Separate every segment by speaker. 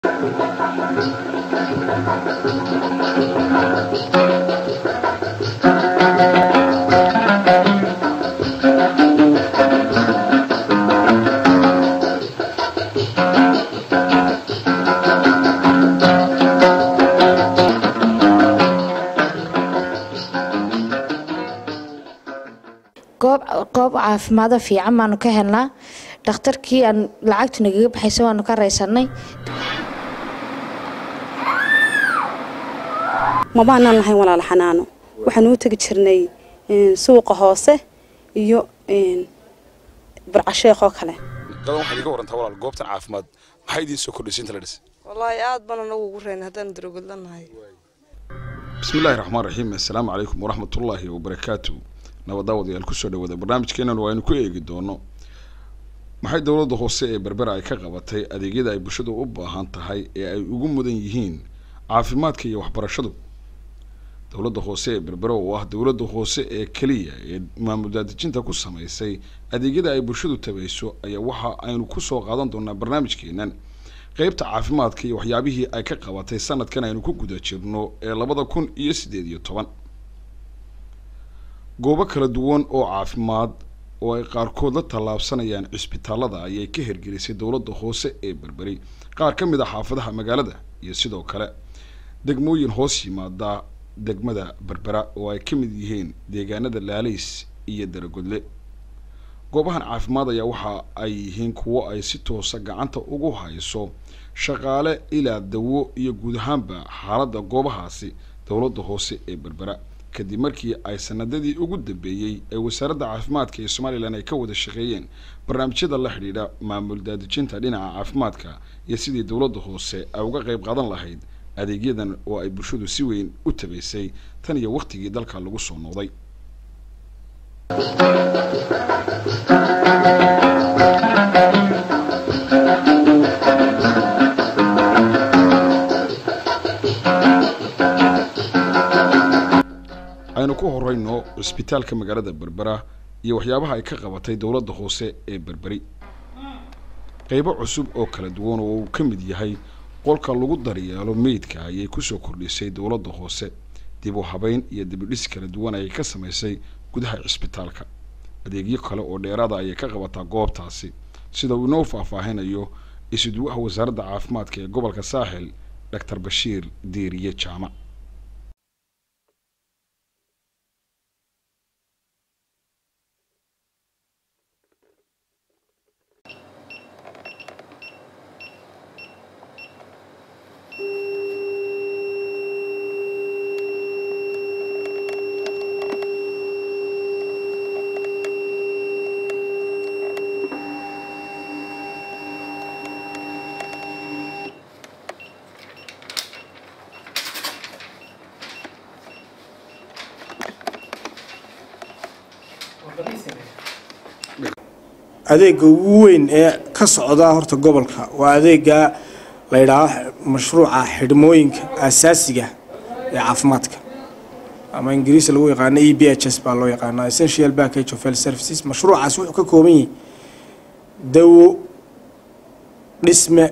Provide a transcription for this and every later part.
Speaker 1: goob goob caafimaado fiican baanu ka helnaa dhakhtarkii aan lacagtu nagaga baxaysa waanu ka raysanay
Speaker 2: mabaanaan lahayn walaal xanaano waxaan u tegi jirnay suuqa hoose iyo burcasheekoo kale
Speaker 3: gadan waxaad iga warantaa walaal goobtan caafimaad maxay idiin soo kordhisay inta la dhisay
Speaker 4: wallaahi aad baan anagu ugu reyn haddaan darogodlanahay
Speaker 3: bismi illaahi raxmaan raxiim assalaamu calaykum waraxmatullaahi wabarakaatu nabadaawadayaal kusoo dhawaada barnaamijkeenan waa aynu ku eegi doono maxay dowladda hoose ee berbera ay ka qabatay adeegyada ay bulshadu u baahan tahay ee ay ugu mudan yihiin caafimaadka iyo waxbarashadu dowladda hoose ee berbera oo ah dowladda hoose ee keliya ee maamul daadejinta ku samaysay adeegyada ay bulshadu tabayso ayaa waxa aynu kusoo qaadan doonaa barnaamijkeenan qeybta caafimaadka iyo waxyaabihii ay ka qabatay sanadkan aynu ku guda jirno ee labada kun iyo siddeed iyo toban goobo kala duwan oo caafimaad oo ay qaarkood la tallaabsanayaan cisbitaalada ayay ka hirgelisay dowladda hoose ee berberi qaar ka mid a xaafadaha magaalada iyo sidoo kale degmooyin hoos yimaada degmada berbera oo ay ka mid yihiin deegaanada laalays iyo daragodle goobahan caafimaad ayaa waxa ay yihiin kuwo ay si toosa gacanta ugu hayso shaqaale ilaa dawo iyo guud ahaanba xaaladda goobahaasi dowladda hoose ee berbera kadib markii ay sanadadii ugu dambeeyey ee wasaaradda caafimaadka ee somalilan ay ka wada shaqeeyeen barnaamijyada la xidhiidha maamul daadejinta dhinaca caafimaadka iyo sidii dowladda hoose ay uga qayb qaadan lahayd adeegyadan oo ay bulshadu si weyn u tabaysay tan iyo wakhtigii dalka lagu soo noqday aynu ku horeyno cisbitaalka magaalada berbera iyo waxyaabaha ay ka qabatay dowladda hoose ee berberi qeybo cusub oo kala duwan oo uu ka mid yahay qolka lagu daryeelo meydka ayay kusoo kordhisay dowladda hoose dib u habeyn iyo dibidhis kala duwan ayay ka samaysay gudaha cisbitaalka adeegyo kale oo dheeraada ayay ka qabataa goobtaasi sida uu inoo faahfaahinayo isuduwaha wasaaradda caafimaadka ee gobolka saaxil doctor bashiir diiriye jaamac
Speaker 5: adeega ugu weyn ee ka socda horta gobolka waa adeega la yidhaaho mashruuca xidhmooyinka asaasiga ee caafimaadka ama ingiriisi lagu yaqaano e b h s baa loo yaqaana essential package of health services mashruucaas wuxuu ka kooban yahay dawo dhisme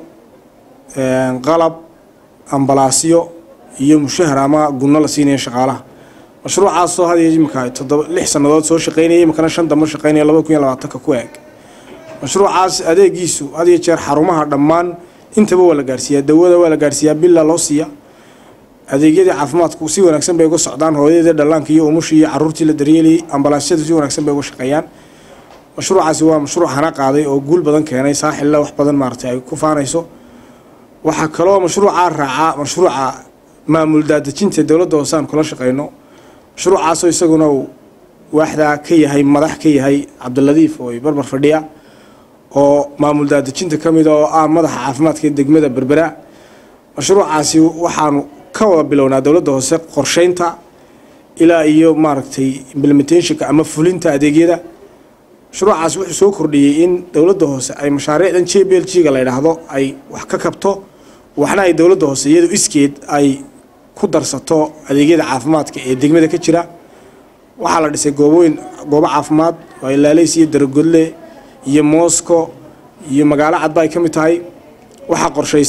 Speaker 5: qalab ambalaasyo iyo mushahar ama gunno la siinaya shaqaalaha mashruucaasoo had iyo imika toddoba lix sannadood soo shaqeynaya imikana shan dambe shaqeynaya laba kun iyo labaatanka ku eeg mashruucaas adeegiisu had iyo jeer xarumaha dhammaan intaba waa la gaarsiiyaa dawada waa la gaarsiiyaa billa loo siiya adeegyadii caafimaadku si wanaagsan bay uga socdaan hooyadii dhallaanka iyo umushii iyo caruurtii la daryeelayay ambalaasyadu si wanaagsan bay uga shaqeeyaan mashruucaasi waa mashruuc hana qaaday oo guul badan keenay saaxilla wax badan maaragtay ay ku faanayso waxaa kaloo mashruucaa raacaa mashruuca maamul daadejinta dowladda hoose aan kula shaqeyno mashruucaasoo isaguna uu waaxdaa ka yahay madax ka yahay cabdiladiif oo barbar fadhiya oo maamul daadejinta ka mida oo ah madaxa caafimaadka degmada berbera mashruucaasi waxaanu ka wada bilownaa dowladda hoose qorsheynta ilaa iyo maaragtay implementationka ama fulinta adeegyada mashruucaasi wuxuu soo kordhiyey in dowladda hoose ay mashaariicdan j b l g ga la yidhaahdo ay wax ka kabto waxna ay dowladda hoose iyadu iskeed ay ku darsato adeegyada caafimaadka ee degmada ka jira waxaa la dhisay goobooyin goobo caafimaad oo ay laalays iyo daragodle iyo mosco iyo magaalo cadba ay ka mid tahay waxaa qorshaysan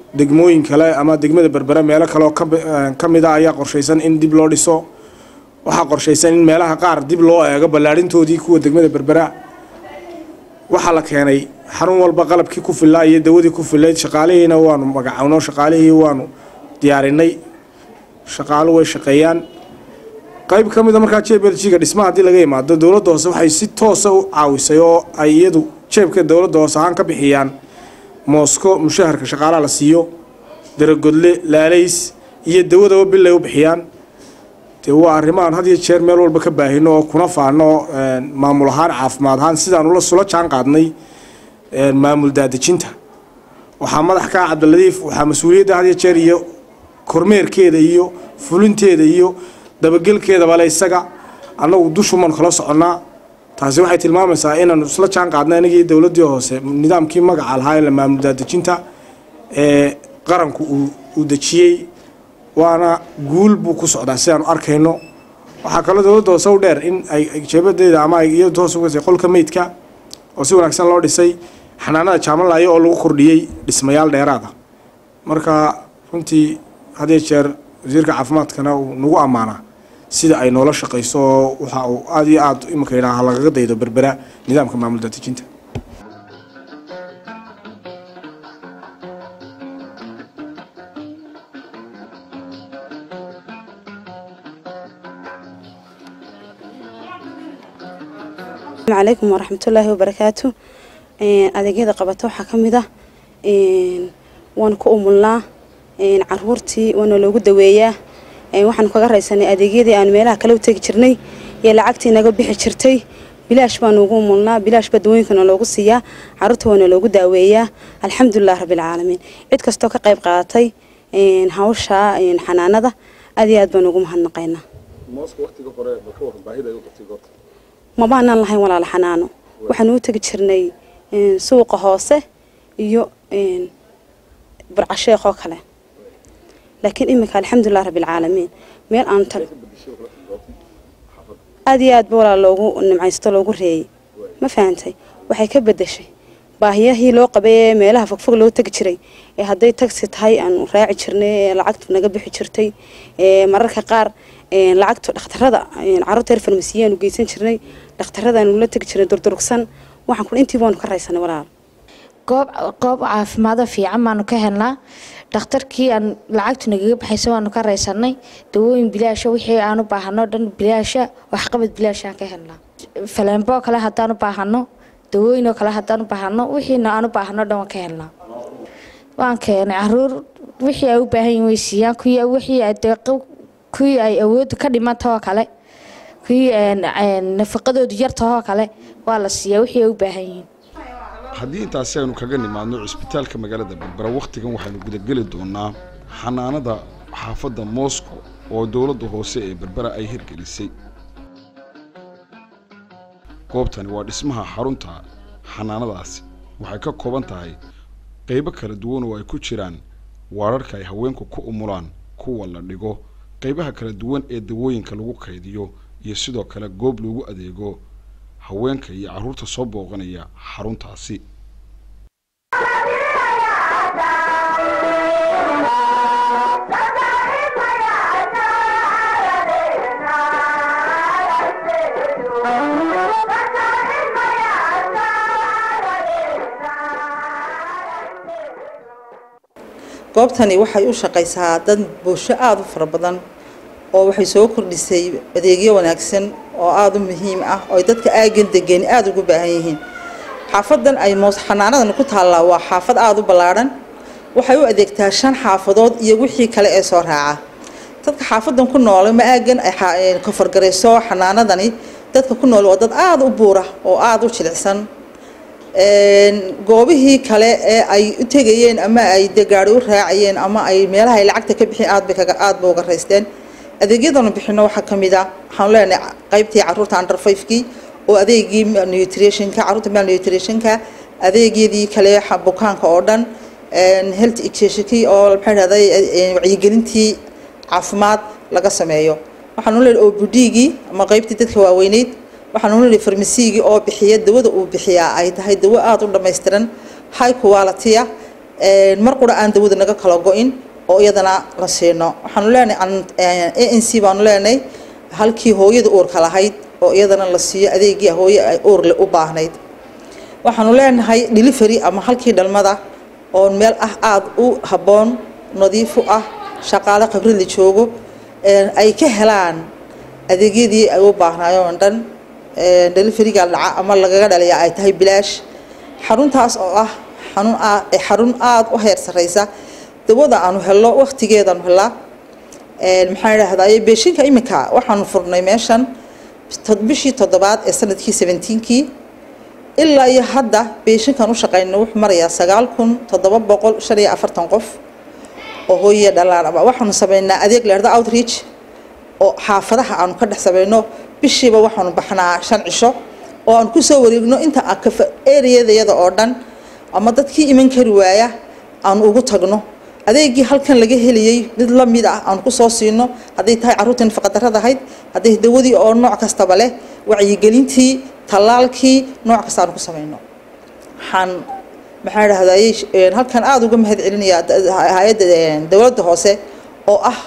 Speaker 5: degmooyin kale ama degmada berbera meelo kale oo ka mid a ayaa qorshaysan in dib loo dhiso waxaa qorshaysan in meelaha qaar dib loo eego ballaadhintoodii kuwa degmada berbera waxaa la keenay xarun walba qalabkii ku fillaa iyo dawadii ku fillayd shaqaalihiina waanu magacowno shaqaalihii waanu diyaarinay shaqaalu way shaqeeyaan qayb ka mida markaa j b l g ga dhismaha haddii laga imaado dowladda hoose waxay si toosa u caawisay oo ay iyadu jeebka dowladda hoose ahaan ka bixiyaan moosko mushaharka shaqaalaha la siiyo daragodle laalays iyo dawadaba bilay u bixiyaan dee waa arrimahan had iyo jeer meel walba ka baahino oo kuna faano maamul ahaan caafimaad ahaan sidaan ula sula jaan qaadnay maamul daadejinta waxaa madax ka ah cabdiladiif waxaa mas-uuliyadda had iyo jeer iyo kormeerkeeda iyo fulinteeda iyo dabagelkeedaba le isaga annagu dushumaan kala soconnaa taasi waxay tilmaamaysaa inaanu isla jaan qaadnay anigii dowladdii hoose nidaamkii magaca lahaa ee maamul daadejinta ee qaranku uu dejiyey waana guul buu ku socdaa sidaanu arkayno waxaa kaloo dowladda hoose u dheer in ay jeebadeeda ama ay iyadu hoos ugasay qolka meydka oo si wanaagsan loo dhisay xanaanada jaamalaayo oo lagu kordhiyey dhismayaal dheeraada marka runtii hadiyo jeer wasiirka caafimaadkana uu nagu ammaanaa sida ay noola shaqayso oo waxa uu aada iyo aada iminka yidhaaha lagaga daydo berbera nidaamka maamul daadejinta
Speaker 2: calaykum waraxmatullaahi wabarakaatu adeegyada qabato waxaa ka mid ah waanu ku umulnaa caruurtii waana loogu daweeyaa waxaanu kaga raysanay adeegyadii aan meelaha kale u tegi jirnay iyo lacagtii naga bixi jirtay bilaash baanu ugu umulnaa bilaash baa dawooyinkana loogu siiyaa caruurta waana loogu daaweeyaa alxamdulilah rabbilcaalamiin cid kastoo ka qayb qaadatay hawsha xanaanada aad iyo aad baanu ugu mahadnaqaynaa mabaanaan lahayn walaala xanaano waxaanu u tegi jirnay suuqa hoose iyo burcasheekh oo kale laakiin iminka alxamdulilah rabbilcaalamiin meel aan tag aada iyo aad ba walaal loogu nimcaysto loogu reeyay ma fahantay waxay ka bedeshay baahiyahii loo qabay ee meelaha fogfog loo tegi jiray ee hadday tagsi tahay aanu raaci jirnay ee lacagtu naga bixi jirtay ee mararka qaar lacagtu dhakhtarada caruurta reer farmasiyaanu geysan jirnay dhakhtaradaanu la tegi jirnay durdurugsan waxaan kun intii baanu ka raysanay walaal
Speaker 1: goob goob caafimaado fiican baanu ka helnaa dhakhtarkii aan lacagtu nagaga baxaysa waanu ka raysanay dawooyin bilaasha wixii aan u baahano dhan bilaasha waxqabad bilaashaan ka helnaa faleemboo kale haddaan u baahano dawooyinoo kale haddaan u baahano wixiina aan u baahano dhan waan ka helnaa waan keenay caruur wixii ay u baahan yihin way siiyaan kuwii wixii ay deeqo kuwii ay awoodda ka dhimantahoo kale kuwii nafaqadoodu yartahoo kale waa la siiyaa wixii ay u baahan yihiin
Speaker 3: haddii intaasi aynu kaga nimaadno cisbitaalka magaalada berbera wakhtigan waxaynu gudageli doonaa xanaanada xaafadda moscow oo dowladda hoose ee berbera ay hirgelisay goobtani waa dhismaha xarunta xanaanadaasi waxay ka kooban tahay qaybo kala duwan oo ay ku jiraan waararka ay haweenku ku umulaan kuwa la dhigo qaybaha kala duwan ee dawooyinka lagu kaydiyo iyo sidoo kale goob lagu adeego haweenka iyo carruurta soo booqanaya xaruntaasi
Speaker 6: goobtani waxay u shaqaysaa dad bulsho aada u fara badan oo waxay soo kordhisay adeegyo wanaagsan oo aada u muhiim ah oo dadka aagan degeen aada ugu baahan yihiin xaafadan ay moos xanaanadan ku taallaa waa xaafad aada u ballaadhan waxay u adeegtaa shan xaafadood iyo wixii kale ee soo raaca dadka xaafadan ku noole ma aagan ay kofargarayso xanaanadani dadka ku nool waa dad aada u buura oo aada u jilicsan goobihii kale ee ay u tegayeen ama ay de gaari u raacayeen ama ay meelaha ay lacagta ka bixin aad bay kaga aada ba uga raysteen adeegyadanu bixino waxaa ka mid ah waxaanu leenahay qaybtii caruurta under fivekii oo adeegii nutritionka caruurta mal nutritionka adeegyadii kale bukaanka oo dhan health educationkii oo maxaa dhahday wacyigelintii caafimaad laga sameeyo waxaanu leenahay obudgii ama qaybtii dadka waaweyneyd waxaanu leenahay farmasiigii oo bixiya dawada uu bixiyaa ay tahay dawo aada u dhammaystiran high quality ah mar qura aan dawada naga kala go-in oo iyadana la siino waxaanu leenahay a n c baanu leenahay halkii hooyada uurka lahayd oo iyadana la siiyo adeegii hooye ay uurle u baahnayd waxaanu leenahay delivery ama halkii dhalmada oo meel ah aada u habboon nadiif u ah shaqaale khibrad la joogo ay ka helaan adeegyadii ay u baahnaayeen dhan deliveryga dhaca ama lagaga dhalaya ay tahay bilaash xaruntaas oo ah xarun xarun aada u heer sareysa dawada aanu helno waqtigeedaanu helaa maxaan idhahdaa beeshinka iminka waxaanu furnay meeshan bishii toddobaad ee sanadkii seventeenkii ilaa iyo hadda beeshinkan u shaqeyna wuxuu marayaa sagaal kun toddoba boqol shan iyo afartan qof oo hooyiya dhalaan ama waxaanu sameynaa adeeg leerda outreach oo xaafadaha aanu ka dhex sameyno bishiiba waxaanu baxnaa shan cisho oo aan kusoo wareegno inta areadayada oo dhan ama dadkii iman kari waaya aanu ugu tagno adeegii halkan laga heliyey mid la mid ah aan kusoo siino hadday tahay carruurtii nafaqadarrada ahayd hadday dawadii oo nooc kastaba leh wacyigelintii tallaalkii nooc kasta aan ku sameyno waxaan maxaa idhahdaye halkan aada uga mahad celinayaa hay-adda dowladda hoose oo ah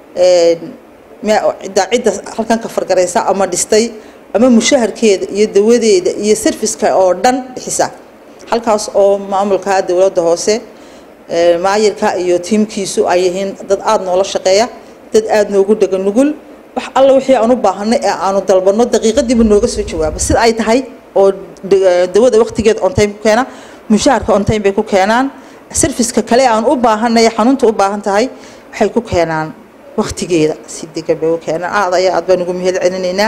Speaker 6: cidda cidda halkan ka fargaraysa ama dhistay ama mushaharkeeda iyo dawadeeda iyo serviceka oo dhan bixisa halkaas oo maamulka dowladda hoose maayirka iyo tiimkiisu ay yihiin dad aada noola shaqeeya dad aada noogu dhega nugul wax alla wixii aan u baahanay ee aanu dalbano daqiiqadiiba nooga soo jawaabo sida ay tahay oo dawada waqtigeeda on time ku keena mushaharka on time bay ku keenaan serviceka kale aan u baahanay xanuunta u baahan tahay waxay ku keenaan waqtigeeda si degan bay u keenaan aada ayaa aad baan ugu mahad celinaynaa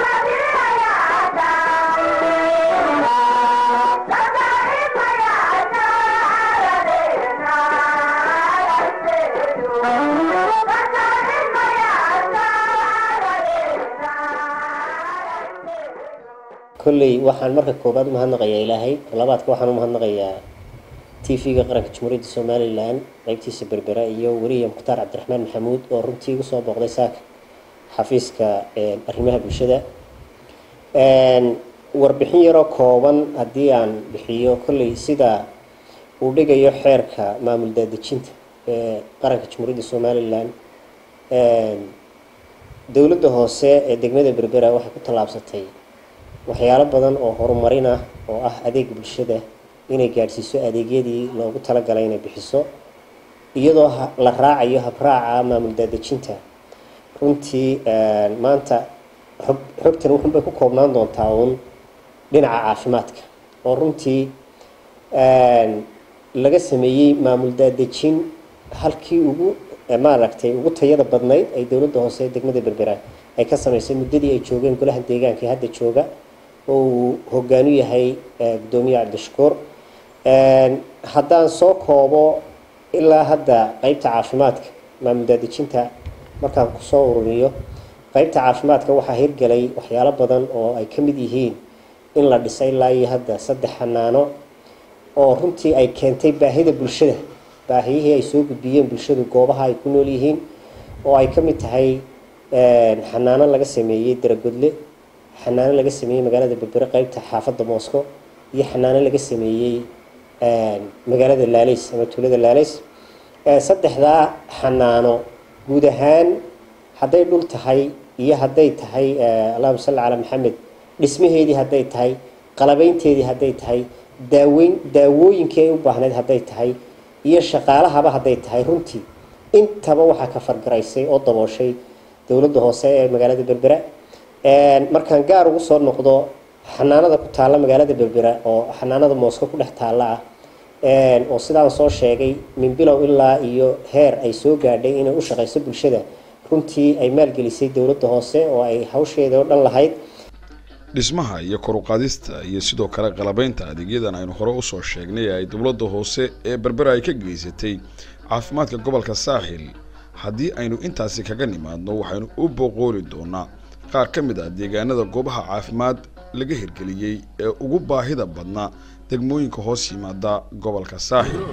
Speaker 7: kolley waxaan marka koobaad umahadnaqayaa ilaahay labaadka waxaan umahadnaqayaa t v-ga qaranka jamhuuriyadda somalilan qeybtiisa berbera iyo weliya mukhtaar cabdiraxmaan maxamuud oo runtii igu soo booqday saaka xafiiska arrimaha bulshada warbixin yaroo kooban haddii aan bixiyo kolley sida uu dhigayo xeerka maamul daadejinta ee qaranka jamhuuriyadda somalilan dowladda hoose ee degmada berbera waxay ku tallaabsatay waxyaalo badan oo horumarin ah oo ah adeeg bulshada inay gaadhsiiso adeegyadii loogu talagalay inay bixiso iyadoo la raacayo habraaca maamul daadejinta runtii maanta xog xogtan wuxunbay ku koobnaan doontaa uun dhinaca caafimaadka oo runtii laga sameeyey maamul daadejin halkii ugu maaragtay ugu tayada badnayd ay dowladda hoose ee degmada berbera ay ka sameysay muddadii ay joogeen golaha deegaanka ee hadda jooga oo uu hogaanu yahay gudoomiye cabdishakuur haddaan soo koobo ilaa hadda qeybta caafimaadka maamul daadejinta markaan kusoo ururiyo qeybta caafimaadka waxaa hirgelay waxyaalo badan oo ay ka mid yihiin in la dhisay ilaa iyo hadda saddex xanaano oo runtii ay keentay baahida bulshada baahiyihii ay soo gudbiyeen bulshadu goobaha ay ku nool yihiin oo ay ka mid tahay xanaano laga sameeyey daragodle xanaano laga sameeyey magaalada berbere qeybta xaafadda moscow iyo xanaano laga sameeyey magaalada laalays ama tuulada laalays saddexdaa xanaano guud ahaan hadday dhul tahay iyo hadday tahay allahuma salli calaa maxamed dhismaheedii hadday tahay qalabeynteedii hadday tahay daaweyn daawooyinkii ay u baahnayd hadday tahay iyo shaqaalahaba hadday tahay runtii intaba waxaa ka fargaraysay oo dabooshay dowladda hoose ee magaalada berbera markaan gaar ugu soo noqdo xanaanada ku taalla magaalada berbera oo xanaanada moosko ku dhex taalla ah oo sidaan soo sheegay min bilow ilaa iyo heer ay soo gaadhay inay u shaqayso bulshada runtii ay maalgelisay dowladda hoose oo ay hawsheeda oo dhan lahayd
Speaker 3: dhismaha iyo kor u qaadista iyo sidoo kale qalabeynta adeegyadan aynu hore usoo sheegnay ee ay dowladda hoose ee berbera ay ka geysatay caafimaadka gobolka saaxil haddii aynu intaasi kaga nimaadno waxaynu u boqooli doonaa qaar ka mid ah deegaanada goobaha caafimaad laga hirgeliyey ee ugu baahida badnaa degmooyinka hoos yimaada gobolka saaxil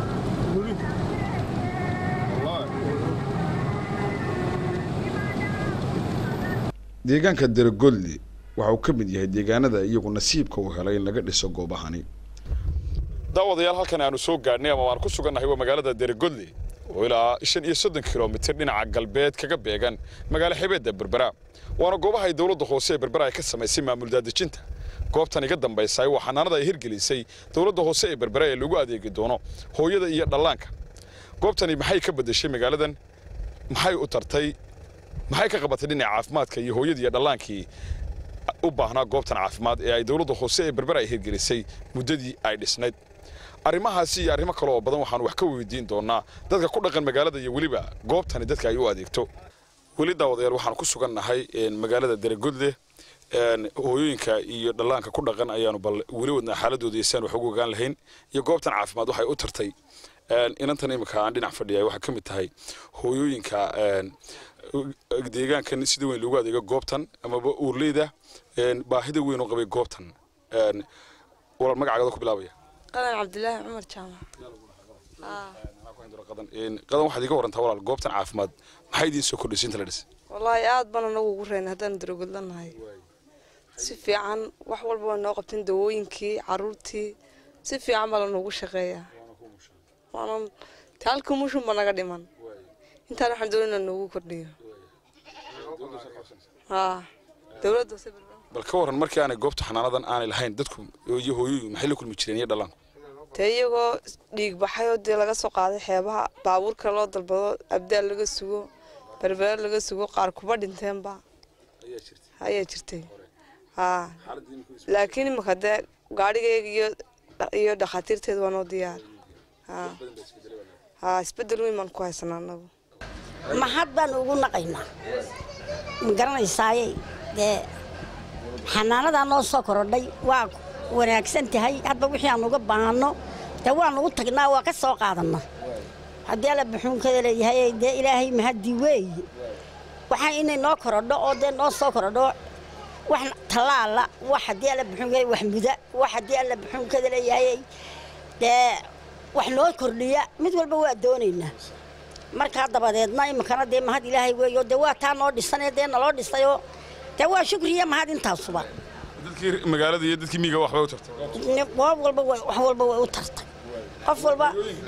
Speaker 3: deegaanka deragodli waxa uu ka mid yahay deegaanada iyagu nasiibka u helay in laga dhiso goobahani daawadayaal halkan aanu soo gaadhnay ama waan ku sugannahay waa magaalada deregodle oo ilaa shan iyo soddon kilomitir dhinaca galbeed kaga beegan magaalo xebeedda berbera waana goobaha ay dowladda hoose ee berbera ay ka samaysay maamul daadejinta goobtan iga dambaysay waa xanaanada ay hirgelisay dowladda hoose ee berbera ee lagu adeegi doono hooyada iyo dhallaanka goobtani maxay ka beddeshay magaaladan maxay u tartay maxay ka qabatay dhinaca caafimaadka iyo hooyadii iyo dhallaankii u baahnaa goobtan caafimaad ee ay dowladda hoose ee berbera ay hirgelisay muddadii ay dhisnayd arrimahaasi iyo arrimo kale oo badan waxaan wax ka weydiin doonaa dadka ku dhaqan magaalada iyo weliba goobtani dadka ay u adeegto weli daawadayaal waxaan ku sugannahay magaalada deregodle hooyooyinka iyo dhallaanka ku dhaqan ayaanu bal weli wadnaa xaaladooda iyo siaan wax ugu ogaan lahayn iyo goobtan caafimaad waxay u tartay inantan imika aan dhinac fadhiyay waxaa ka mid tahay hooyooyinka deegaankan sida weyn loogu adeego goobtan amaba uurleyda baahida weyn u qabay goobtan walaal magacaaga ku bilaabaya
Speaker 4: qadan cabdilaahi cumar jaamac
Speaker 3: qadan waxaad iga warantaa walaal goobtan caafimaad maxay idiin soo kordhisay inta la dhisay
Speaker 4: wallaahi aad baan anagu ugu reynay haddaan darogodlanahay si fiican wax walba waa noo qabteen dawooyinkii caruurtii si fiican baa lanoogu shaqeeyaa waanan halka mushunba naga dhiman intaan waxaan doonayna noogu kordhiyo haa dowladda hoose berbera
Speaker 3: bal ka waran markii aanay goobta xanaanadan aanay lahayn dadku iyo hooyooyin maxay la kulmi jireen iyo dhallaanku
Speaker 4: dee iyagoo dhiig baxay oo dee laga soo qaaday xeebaha baabuurka loo dalbado abdaal laga sugo berbera laga sugo qaar kuba dhinteenba ayaa jirtay haa laakiin imika dee gaadhigayga iyo iyo dhakhaatiirteeda waa noo diyaar haa haa isbedel weyn baan ku haysanaa anagu
Speaker 8: mahad baan ugu naqaynaa ma garanaysaaye dee xanaanadaa noo soo korodhay waa wanaagsan tahay hadba wixii aan uga baahano dee waanu u tagnaa waa ka soo qaadanna haddii alla buxuunkada leeyahay dee ilaahay mahadii weeye waxaa inay noo korodho oo dee noo soo korodho wax tallaala wax haddii alla buxuunkada wax muda wax haddii alla buxuunkada leeyahay dee wax noo kordhiya mid walba waa doonaynaa markaa dabadeedna iminkana dee mahad ilaahay weeyo dee waa taa noo dhisanee dee naloo dhisayoo dee waa shukriya mahad intaasuba
Speaker 3: dadkii magaalada iyo dadkii miyiga waxbay u tartay
Speaker 8: goob walba way wax walba way u tartay qof walba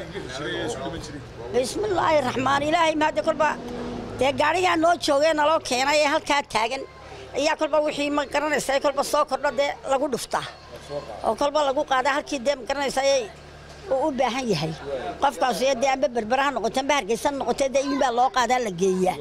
Speaker 8: bismillaahi raxmaan ilaahay mahadde kolba dee gaadhigaa noo joogee naloo keenay ee halkaa taagan ayaa kolba wixii ma garanaysa kolba soo kordho dee lagu dhuftaa oo kolba lagu qaadaa halkii dee ma garanaysa uu u baahan yahay qofkaas dee amba berbera ha noqote amba hargeysa ha noqote dee iinbaa loo qaadaa la geeyaa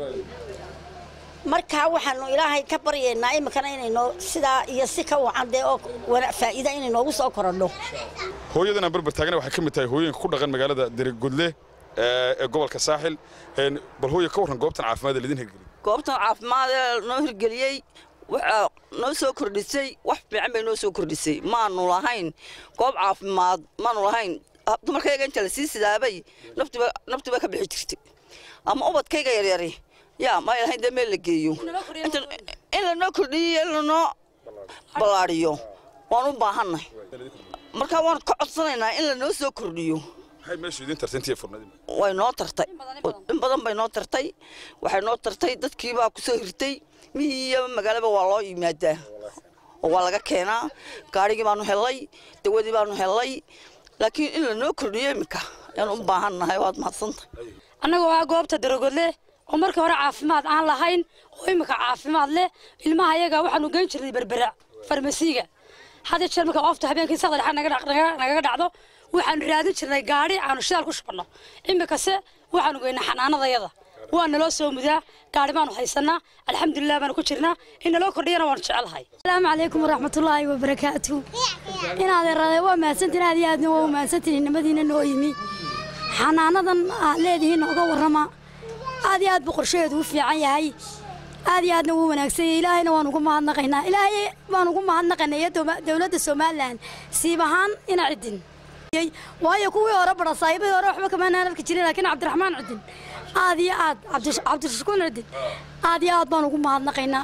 Speaker 8: markaa waxaanu ilaahay ka baryaynaa iminkana inaynoo sidaa iyo si ka wacan dee oo faa'iida inay noogu soo korodho
Speaker 3: hooyadan aan berber taagana waxay ka mid tahay hooyooyinka ku dhaqan magaalada deregodle ee gobolka saaxil bal hooya ka warran goobtan caafimaad ee lidin hirgeliyay
Speaker 9: goobtan caafimaad ee noo hirgeliyey waxaa noo soo kordhisay wax fiican bay noo soo kordhisay maanu lahayn goob caafimaad maanu lahayn dumarkayga inta la sii sidaabay naftiba naftiba ka bixi jirtay ama ubadkayga yaryari yaa may lahayn dee meel la geeyo in lanoo kordhiyo in lanoo ballaadhiyo waan u baahannahay markaa waan ka codsanaynaa in lanoo soo kordhiyo
Speaker 3: maxay meeshu idin tartay intii furnadii
Speaker 9: way noo tartay in badan bay noo tartay waxay noo tartay dadkiibaa ku soo hirtay mihii iyo magaalaba waa loo yimaadaa oo waa laga keenaa gaadhigii baanu hellay dawadii baanu hellay laakiin in lanoo kordhiyo iminka ayaan u baahannahay waad mahadsantahay
Speaker 10: annagoo ah goobta darogodle oo markii hore caafimaad aan lahayn oo iminka caafimaad leh ilmaha ayaga waxaanu geyn jirnay berbera farmasiiga had jeer marka ofta habeenkii saqda dhexe nagaga dhacdo waxaanu raadin jirnay gaadhi aanu shidaal ku shubanno iminkase waxaanu geynaa xanaanadayada waa naloo soo mudaa gaadhi baanu haysanaa alxamdulilah baanu ku jirnaa in naloo kordhiyana waanu jecelahay
Speaker 11: asalaamu calaykum waraxmatullaahi wabarakaatu inaad erade waa mahadsantiin aad iyo aadna waa mahadsantiin nimadiina noo yimi xanaanadan aad leedihiin nooga warrama aad iyo aad buu qorshaheedu u fiican yahay aad iyo aadna wuu wanaagsan yahay ilaahayna waan ugu mahadnaqaynaa ilaahay baan ugu mahadnaqaynaa iyo dowladda somalilan siib ahaan ina cidin waayo kuwii hore bara saaxiibadii hore waxba kamaanaan arki jirin laakiin cabdiraxmaan cidin aad iyo aad cabdishakuun cidin aad iyo aad baan ugu mahadnaqaynaa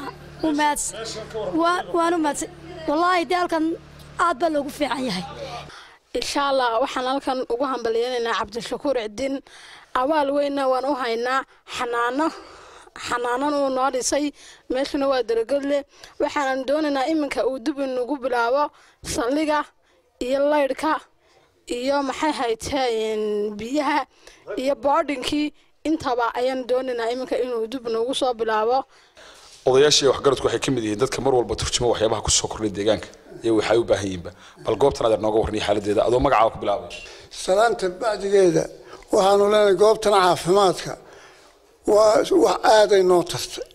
Speaker 11: waanu mahadsan wallaahi dee halkan aad baa loogu fiican yahay
Speaker 12: insha allah waxaan halkan ugu hambalyeynaynaa cabdishakuur cidin abaal weynna waan u haynaa xanaano xanaanan uu noo dhisay meeshuna waa daragodle waxaanan doonaynaa iminka uu dib inugu bilaabo saldhiga iyo laydhka iyo maxay hayteen biyaha iyo boodhinkii intaba ayaan doonaynaa iminka inuu dib noogu soo bilaabo
Speaker 3: odayaashii waxgaradku waxay ka mid yihiin dadka mar walba turjuma waxyaabaha kusoo kordhay deegaanka iyo waxay u baahan yihiinba bal goobtan adeer nooga warniya xaaladeeda adoo magacaa ku bilaabay
Speaker 13: salaanta bacdigeeda waxaanu leenahay goobtan caafimaadka waa wax aaday noo tartay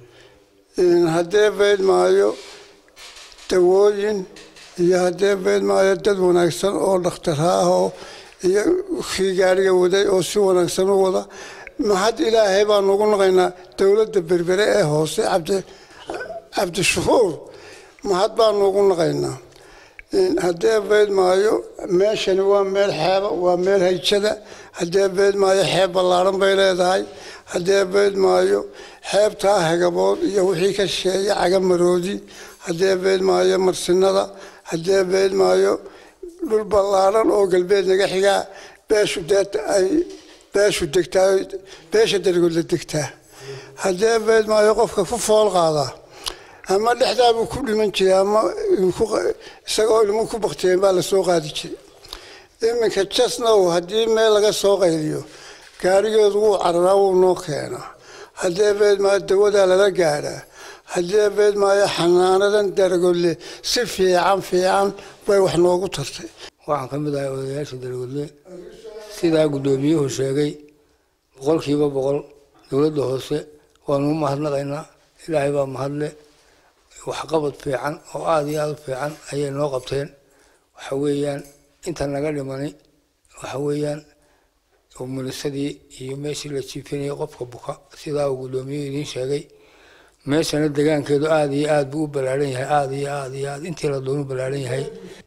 Speaker 13: haddee beyd maayo dawooyin iyo haddee beyd maayo dad wanaagsan oo dhakhtarha ah oo iyo kii gaariga waday oo si wanaagsan u wada mahad ilaahay baanu ugu naqaynaa dowladda berbere ee hoose cabdi cabdishakuur mahad baanu ugu naqaynaa haddee beyd maayo meeshani waa meel xeeba waa meel hayjada haddee beyd maayo xeeb ballaaran bay leedahay haddee beyd maayo xeebtaa hegabood iyo wixii ka sheeya cagamaroodi haddee beyd maayo marsinada haddee beyd maayo dhul ballaaran oo galbeed naga xigaa beeshu dee ay beeshu degtaa beesha dargoodla degtaa haddee beyd maayo qofka ku fool qaadaa ama dhexdaabuu ku dhiman jiray ama isagoo ilmu ku baktiyeen baa lasoo qaadi jiray iminka jasnow haddii meel laga soo qayliyo gaarigeedu wuu cararaa wuu noo keenaa haddee beed maayo dawadaa lala gaadhaa haddee beed maayo xanaanadan daragodle si fiican fiican bay wax noogu tartay
Speaker 14: waxaan ka mid ahay odayaasha daragodle sidaa guddoomiyuhu sheegay boqolkiiba boqol dowladda hoose waanu u mahadnaqaynaa ilaahay baa mahadle waxqabad fiican oo aada iyo aada u fiican ayay noo qabteen waxa weeyaan inta naga dhimani waxa weeyaan umulisadii iyo meeshii la jiifinayay qofka buka sidaa uu guddoomiyuhu idiin sheegay meeshana degaankeedu aada iyo aada buu u ballaaran yahay aada iyo aada iyo aada intii la doonu ballaaran yahay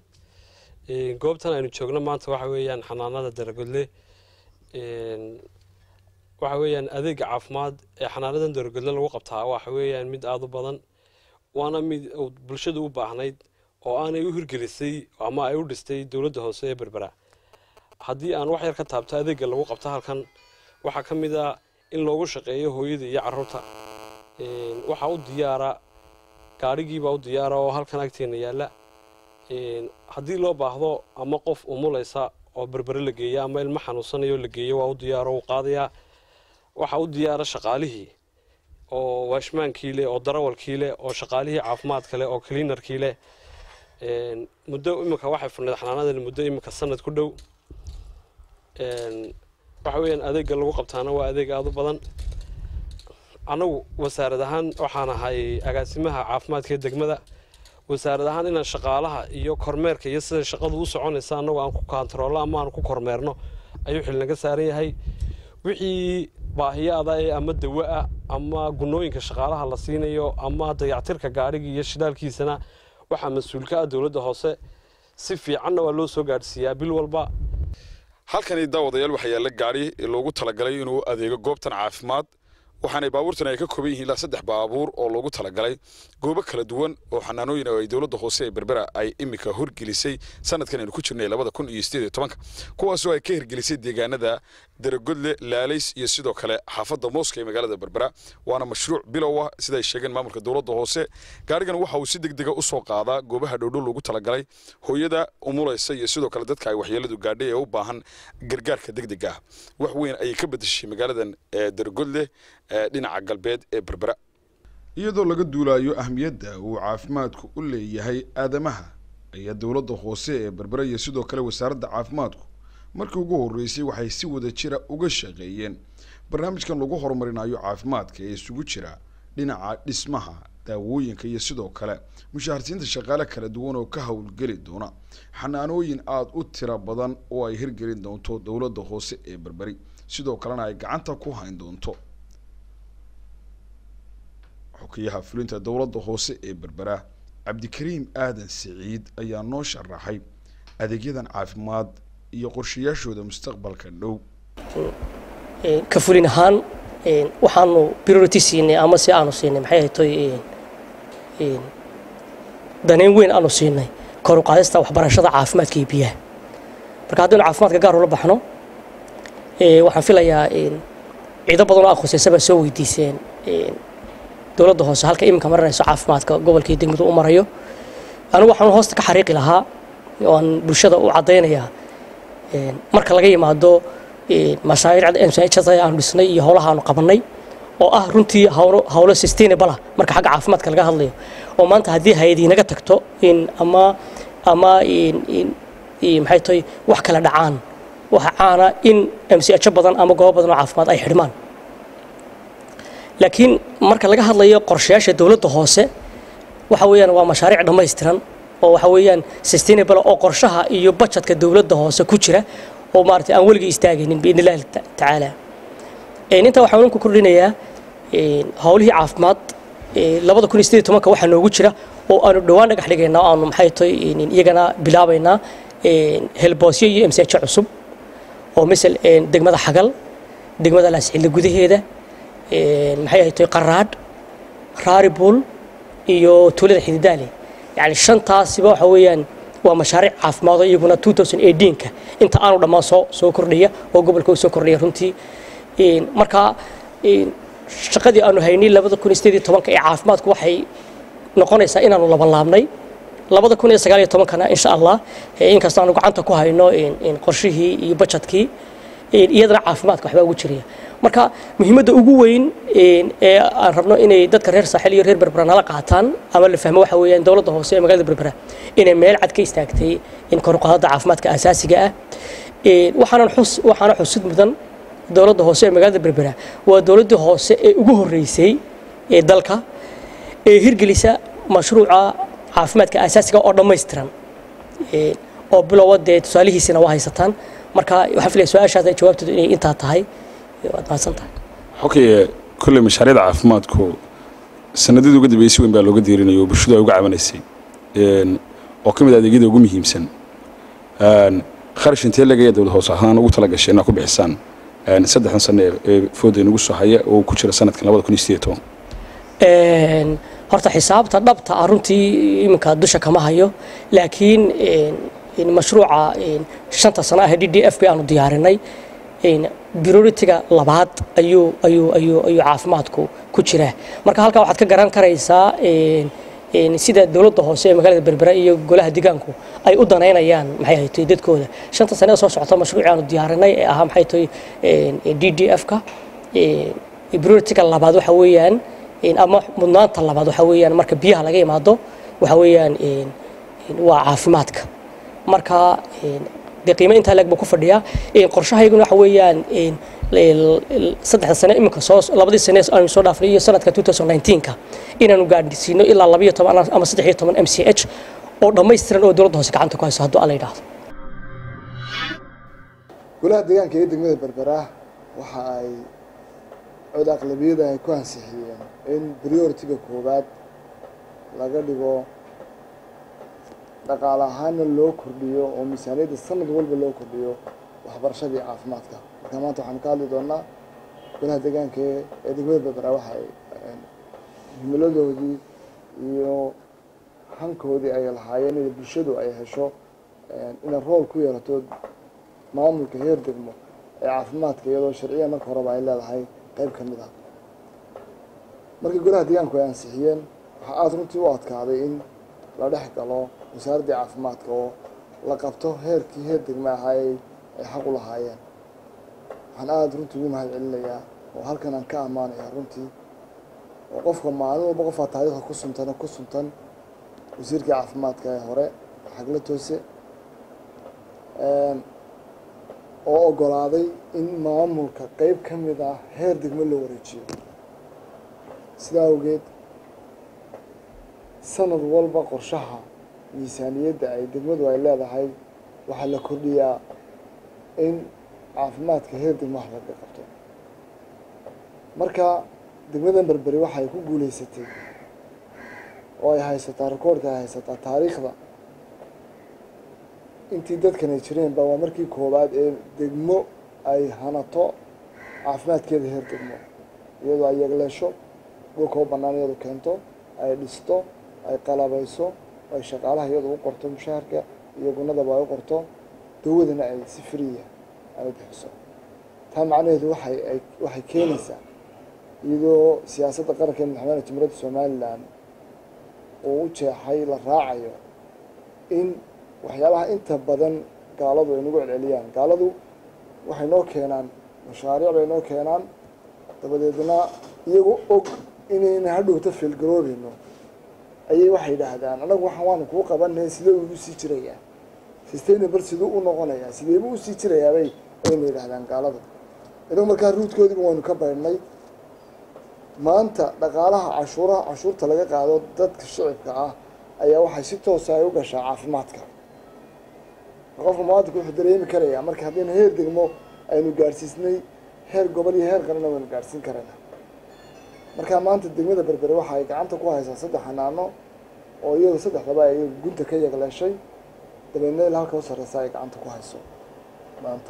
Speaker 15: goobtan aynu joogno maanta waxa weeyaan xanaanada daragodle waxa weeyaan adeega caafimaad ee xanaanadan daragodle lagu qabtaa waxa weeyaan mid aada u badan waana mid bulshadu u baahnayd oo aanay u hirgelisay ama ay u dhistay dowladda hoose ee berbera haddii aan wax yar ka taabto adeega lagu qabto halkan waxaa ka mid ah in loogu shaqeeyo hooyada iyo caruurta waxaa u diyaara gaadhigiibaa u diyaara oo halkan agteena yaalla haddii loo baahdo ama qof umulaysa oo berbere la geeya ama ilmo xanuunsanayo la geeyo waa u diyaaro uu qaadayaa waxaa u diyaara shaqaalihii oo waashmaankii leh oo darawalkii leh oo shaqaalihii caafimaadka leh oo cleanarkii leh muddo iminka waxay furneed xanaanadan muddo iminka sanad ku dhow waxa weeyaan adeega lagu qabtaana waa adeeg aada u badan anagu wasaarad ahaan waxaan ahay agaasimaha caafimaadka ee degmada wasaarad ahaan inaan shaqaalaha iyo kormeerka iyo sida shaqadu u soconaysa annagu aan ku kantaroollo ama aan ku kormeerno ayuu xil naga saaran yahay wixii baahiyaada ee ama dawo ah ama gunooyinka shaqaalaha la siinayo ama dayactirka gaadhiga iyo shidaalkiisana waxaa mas-uulka ah dowladda hoose si fiicanna waa loo soo gaadhsiiyaa bil walba
Speaker 3: halkani daawadayaal waxaa yaalla gaadhi loogu talagalay inuu adeego goobtan caafimaad waxaanay baabuurtan ay ka kooban yihiin ilaa saddex baabuur oo loogu talagalay goobo kala duwan oo xanaanooyin oo ay dowladda hoose ee berbera ay imika horgelisay sanadkan aynu ku jirnay labada kun iyo sideed iyo tobanka kuwaasoo ay ka hirgelisay deegaanada daragodle laalays iyo sidoo kale xaafadda mooska ee magaalada berbera waana mashruuc bilow ah sida ay sheegeen maamulka dowladda hoose gaarigan waxa uu si deg dega usoo qaadaa goobaha dhowdhow loogu talagalay hooyada umulaysa iyo sidoo kale dadka ay waxyeeladu gaadhay ee u baahan gargaarka degdega ah wax weyn ayay ka bedeshay magaaladan daragodle dhinaca galbeed ee berbera iyadoo laga duulayo ahmiyadda uu caafimaadku u leeyahay aadamaha ayaa dowladda hoose ee berbera iyo sidoo kale wasaaradda caafimaadku markii ugu horreysay waxay si wada jira uga shaqeeyeen barnaamijkan lagu horumarinayo caafimaadka ee isugu jira dhinaca dhismaha daawooyinka iyo sidoo kale mushaharsiinta shaqaale kala duwan oo ka howlgeli doona xanaanooyin aada u tira badan oo ay hirgelin doonto dowladda hoose ee berberi sidoo kalena ay gacanta ku hayn doonto xukiyaha fulinta dowladda hoose ee berbera cabdikariim aadan siciid ayaa noo sharaxay adeegyadan caafimaad iyo qorshayaashooda mustaqbalka dhow
Speaker 16: ka fulin ahaan waxaanu priority siinay ama si aanu siinay maxay ahaytoy daneyn weyn aanu siinay kor u qaadista waxbarashada caafimaadka iyo biyaha marka haddaynu caafimaadka gaar ula baxno waxaan filayaa ciido badan oo aqoonsaysa baa soo weydiiseen dowladda hoose halka iminka marinayso caafimaadka gobolka iyo degmadu u marayo anigu waxaan hoosta ka xariiqi lahaa oo aan bulshada u caddaynayaa marka laga yimaado mashaariicda mchs aanu dhisnay iyo howlaha aanu qabanay oo ah runtii howlo howlo sustainable ah marka xagga caafimaadka laga hadlayo oo maanta haddii hay-adii naga tagto in ama ama maxay tahay wax kala dhacaan waxa caana in mcho badan ama goobo badan oo caafimaad ay xidhmaan laakiin marka laga hadlayo qorshayaasha dowladda hoose waxa weeyaan waa mashaariic dhammaystiran oo waxa weeyaan sustainable oo qorshaha iyo budgetka dowladda hoose ku jira oo maaragtay aan weligii istaagaynin biidni illahi tacaala intaa waxaan ku kordhinayaa howlihii caafimaad labada kun iyo sideed tobanka waxaa noogu jira oo aanu dhowaan dhagax dhigaynaa oo aanu maxay tahay iyagana bilaabaynaa helboosyo iyo msh cusub oo misal degmada xagal degmada laascille gudaheeda maxay ahayd tahay qaraadh raaribuul iyo tuulada xididaale yani shantaasiba waxa weeyaan waa mashaariic caafimaad oo iyaguna 2018ka inta aanu dhammaan soo soo kordhaya oo gobolka u soo kordhaya runtii marka shaqadii aanu haynay labada kun iyo sideed iyo tobanka ee caafimaadku waxay noqonaysaa inaanu laban laabnay labada kun iyo sagaal iyo tobankana insha allah inkastoo aanu gacanta ku hayno qorshihii iyo bajetkii iyadana caafimaadka waxbaa ugu jiraya marka muhiimadda ugu weyn ee aan rabno inay dadka reer saaxil iyo reer berbera nala qaataan ama la fahmo waxa weeyaan dowladda hoose ee magaalada berbera inay meel cad ka istaagtay in kor u qaadada caafimaadka asaasiga ah waxaanan xus waxaana xusid mudan dowladda hoose ee magaalada berbera waa dowladdii hoose ee ugu horreysay ee dalka ee hirgelisa mashruuca caafimaadka asaasiga oo dhammaystiran oo bilowa dee tusaalihiisina waa haysataan marka waxaan filaya su-aashaas ay jawaabteedu inay intaa tahay waad mahadsan tahay
Speaker 3: xokay kolley mashaariicda caafimaadku sanadadii ugu dambeysay weyn baa looga diirinayo oo bulshadu ay uga cabanaysay oo ka mid ah adeegyada ugu muhiimsan kharash intee lagaya dowlad hoose ahaan ugu tala gashay inaad ku bixisaan saddexdan sano ee fooda inagu soo haya oo ku jira sanadkan labada kun iyo sideed toban
Speaker 16: horta xisaabta dhabta ah runtii iminka dusha kama hayo laakiin mashruuca shanta sano ah d d f b aanu diyaarinay prioritiga labaad ayuu ayuu ayuu ayuu caafimaadku ku jiraa marka halkaa waxaad ka garan karaysaa sida dowladda hoose ee magaalada berbera iyo golaha deegaanku ay u danaynayaan maxay ahayd dadkooda shanta sane ee soo socota mashruuci aanu diyaarinay ee ahaa maxay tahay d d f-ka prioritiga labaad waxa weeyaan ama mudnaanta labaad waxa weeyaan marka biyaha laga imaado waxa weeyaan waa caafimaadka marka dee qiimo intaa leeg buu ku fadhiyaa qorshahayguna waxa weeyaan saddexda sane iminka soo labadii sane aanu soo dhaafnay iyo sanadka 2019ka inaanu gaadhsiino ilaa labayo toban ama saddex iyo toban m c h oo dhammaystiran oo dowladda hoose gacanta ku hayso hadduu alla yidhaahdo
Speaker 17: golaha deegaanka iyo degmada berbera waxa ay cod aqlabiyada ay ku ansixiyeen in prioritiga koowaad laga dhigo dhaqaale ahaanna loo kordhiyo oo miisaaniyadda sanad walba loo kordhiyo waxbarashadii caafimaadka marka maanta waxaan ka hadli doonaa golaha deegaanka ee degmada berbera waxa ay himiladoodii iyo hankoodii ay lahaayeen in bulshadu ay hesho inay rool ku yeelato maamulka heer degmo ee caafimaadka iyadoo sharciya marka horeba ay leedahay qayb ka mid ah markii golaha deegaanku ay ansixiyeen waxaa aada runtii u adkaaday in la dhex galo wasaaraddii caafimaadka oo la qabto heerkii heer degme ahaa ay xaq u lahaayeen waxaan aada runtii ugu mahad celinayaa oo halkan aan ka ammaanayaa runtii oo qofka maalin walba qofaa taariikhda ku suntan ku suntan wasiirkii caafimaadka ee hore xagla toose oo ogolaaday in maamulka qeyb ka mid ah heer degmo loo wareejiyo sidaa awgeed sanad walba qorshaha miisaaniyadda ay degmadu ay leedahay waxaa la kordhiyaa in caafimaadka heer degmo wax laga qabto marka degmadan berberi waxay ku guuleysatay oo ay haysataa rekoordka ay haysataa taariikhda intii dadkan ay jireenba waa markii koowaad ee degmo ay hanato caafimaadkeeda heer degmo iyadoo ay yegleesho dhulka u bannaan iyadu keento ay dhisto ay qalabayso ay shaqaalaha iyadu u qorto mushaharka iyo gunadaba ay u qorto dawadana ay si friya ay bixiso taa macnaheedu waxay ay waxay keenaysaa iyadoo siyaasadda qaranka ee madaxweyne jumhuuriyadda somalilan uu u jeexay la raacayo in waxyaabaha inta badan gaaladu ay nagu celceliyaan gaaladu waxay noo keenaan mashaariic bay noo keenaan dabadeedna iyagoo og inayna hadhowta feelgaroobeyno ayay waxay yidhaahdaan anagu waxaan waanu kuu qabanay sidee ugu sii jirayaa sustainable siduu u noqonayaa sideebuu usii jirayaabay ayna yidhaahdaan gaaladu inagu markaa ruudkoodiiba waynu ka baydhnay maanta dhaqaalaha cashuuraha cashuurta laga qaado dadka shicibka ah ayaa waxay si toosa ay u gashaa caafimaadka qofka muwaadinka wuxuu dareemi karayaa marka haddaynu heer degmo aynu gaadhsiisnay heer gobol iyo heer qaranna waynu gaadhsiin karaynaa markaa maanta degmada berbere waxa ay gacanta ku haysaa saddex xanaano oo iyadu saddexdaba ay gunta ka yagleeshay dabeedna ilaa halka u sarreysa ay gacanta ku hayso maanta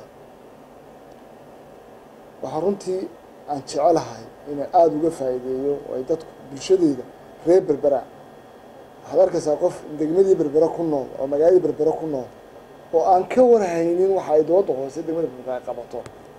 Speaker 17: waxaa runtii aan jecelahay inay aada uga faa'iideeyo oo ay dadku bulshadeyda reer berbera waxaad arkaysaa qof degmadii berbere ku nool oo magaaladii berbere ku nool oo aan ka warhaynin waxa ay dooda hoose degmada berbere ay qabato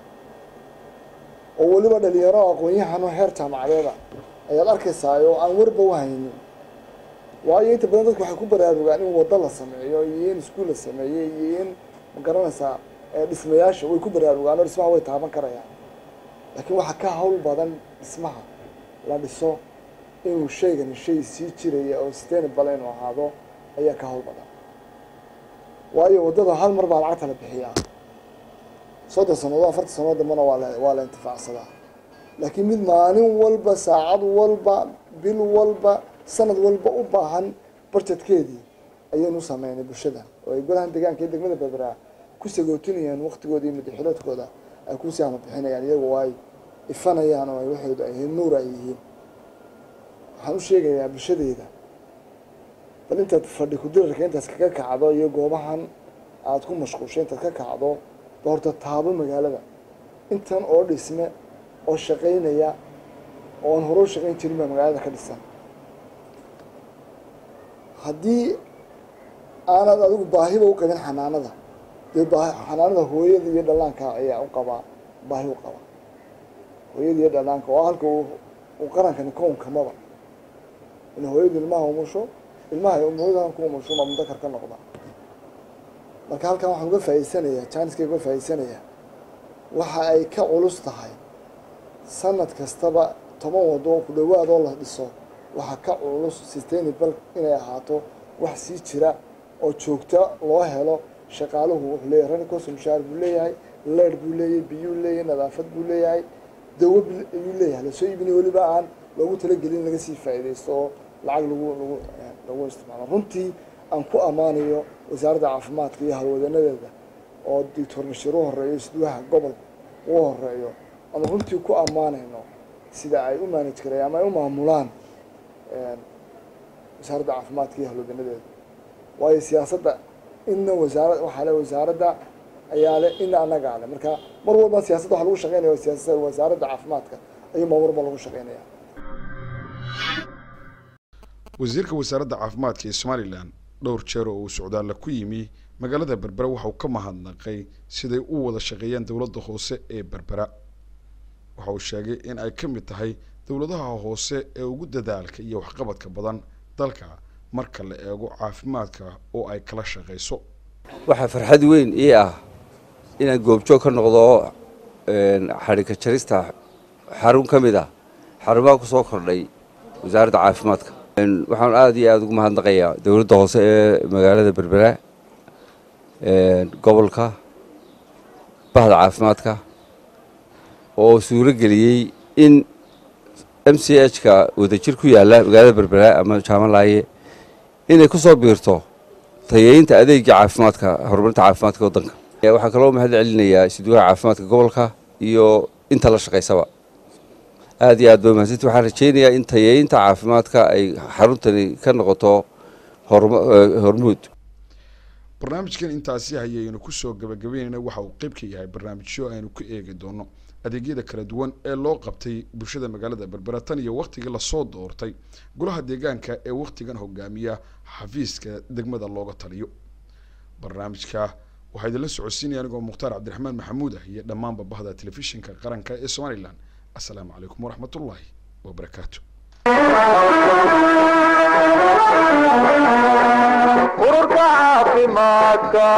Speaker 17: oo weliba dhalinyaro aqoon-yahanoo heer jaamacadeeda ayaad arkaysaa oo aan warba u haynin waayo inta badan dadku waxay ku baraarugaan in waddo la sameeyo iyo in iskuul la sameeyey iyo in magaranaysaa dhismayaasha way ku baraarugaan oo dhismaha way taaban karayaan laakiin waxaa ka hawl badan dhismaha la dhiso inuu shaygani shay sii jiraya oo sustainable inuu ahaado ayaa ka hawl badan waayo waddada hal mar baa lacagta la bixiyaa soddon sannadood afartan sannadood dambana waa la waa la intifaacsadaa laakiin mid maalin walba saacad walba bil walba sanad walba u baahan barjedkeedii ayaynu sameynay bulshada oo ay golahan deegaanka iyo degmada berbera ku sagootinayaan waqtigooda iyo madaxiloodkooda ay ku siama bixinayaan iyagoo ay ifanayaan oo ay waxooda ay nuur ay yihiin waxaan u sheegayaa bulshadeyda bal intaad fadhi kudirarka intaas kaga kacdo iyo goobahan aada ku mashquulshay intaad ka kacdo ba horta taabo magaalada intan oo dhisme oo shaqaynaya oo aan hore u shaqayn jirin baa magaalada ka dhisan haddii aanad adigu baahiba u qabin xanaanada dee baa xanaanada hooyada iyo dhallaanka ayaa u qabaa baahi u qaba hooyada iyo dhallaanka oo halka uu qarankani kownkamaba in hooyadu ilmaha umusho ilmaha hooyada ku umusho ma mudakar ka noqda marka halkan waxaan uga faa'iidsanayaa janiska uga faa'iidsanayaa waxa ay ka culus tahay sanad kastaba toban wado ku dhawaadoo la dhiso waxaa ka culus sustainable inay ahaato wax sii jira oo joogta loo helo shaqaaluhu wuxuu leeyahay ranikos mushaar buu leeyahay leer buu leeyahay biyuu leeyahay nadaafad buu leeyahay dawo ayuu leeyahay lasoo iibinay weliba aan loogu talagelin laga sii faa'iidaysto oo lacag lagu lagu lagu isticmaalo runtii aan ku ammaanayo wasaaradda caafimaadka iyo halwadanadeeda oo doctor bashiir u horeeyo isduwaha gobolka uu horeeyo aan runtii ku ammaanayno sida ay u maanaj karayaan ama ay u maamulaan wasaaradda caafimaadka iyo halwadanadeeda waayo siyaasadda inna wasaarad waxaa le wasaaradda ayaa le ina annagaa le marka mar walba siyaasadda waxa lagu shaqeynaya waa siyaasada wasaaradda caafimaadka ayuu mar walba lagu shaqeynaya
Speaker 3: wasiirka wasaaradda caafimaadka ee somalilan dhowr jeer oo uu socdaalla ku yimi magaalada berbera waxa uu ka mahadnaqay siday u wada shaqeeyaan dowladda hoose ee berbera waxa uu sheegay in ay ka mid tahay dowladaha hoose ee ugu dadaalka iyo waxqabadka badan dalka marka la eego caafimaadka oo ay kala shaqayso
Speaker 18: waxaa farxad weyn ii ah inaan goobjoog ka noqdo xadhigka jarista xarun ka mid ah xarumaha ku soo kordhay wasaaradda caafimaadka waxaan aada iyo aada ugu mahadnaqayaa dowladda hoose ee magaalada berbera gobolka bahda caafimaadka oo suuro geliyey in m c h ka wadajir ku yaalla magaalada berbera ama jaamalaaye inay ku soo biirto tayeynta adeegga caafimaadka horumarinta caafimaadka waddanka waxaa kaloo mahad celinayaa isduwaha caafimaadka gobolka iyo inta la shaqaysaba aada iyo aad ba mahadsanti waxaan rajeynayaa in tayeynta caafimaadka ay xaruntani ka noqoto hormuud
Speaker 3: barnaamijkan intaasi hayaynu kusoo gabagabeynayna waxa uu qeyb ka yahay barnaamijyo aynu ku eegi doono adeegyada kala duwan ee loo qabtay bulshada magaalada berbera tan iyo waktigii lasoo doortay golaha deegaanka ee waktigan hogaamiya xafiiska degmada looga taliyo barnaamijka waxaa idinla socodsiinaya anigoo mukhtaar cabdiraxmaan maxamuud ah iyo dhammaanba bahda telefishinka qaranka ee somalilan السلام عليكم ورحمة الله وبركاته
Speaker 19: ururka caafimaadka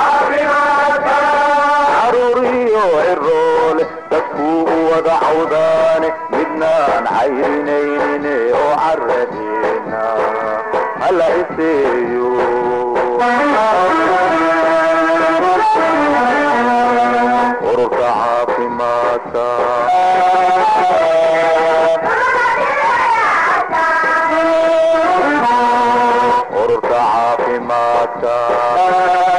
Speaker 19: caruuriyo ciroole dadkuu u wada cawdaane midnaan cayrinaynin oo caradeena hala iseeyo ururka caafimaadka ururka caafimaadka